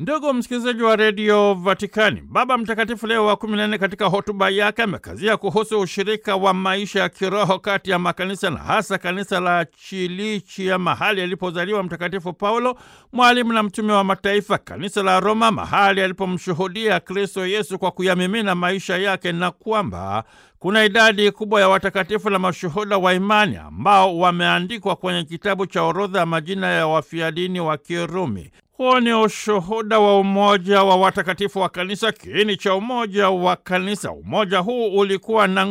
Ndugu msikilizaji wa redio Vatikani, Baba Mtakatifu Leo wa kumi na nne katika hotuba yake amekazia kuhusu ushirika wa maisha ya kiroho kati ya makanisa na hasa kanisa la Chilichia, mahali alipozaliwa Mtakatifu Paulo, mwalimu na mtume wa mataifa, kanisa la Roma, mahali alipomshuhudia Kristo Yesu kwa kuyamimina maisha yake, na kwamba kuna idadi kubwa ya watakatifu na mashuhuda wa imani ambao wameandikwa kwenye kitabu cha orodha ya majina ya wafiadini wa Kirumi. Huo ni ushuhuda wa umoja wa watakatifu wa kanisa, kiini cha umoja wa kanisa. Umoja huu ulikuwa na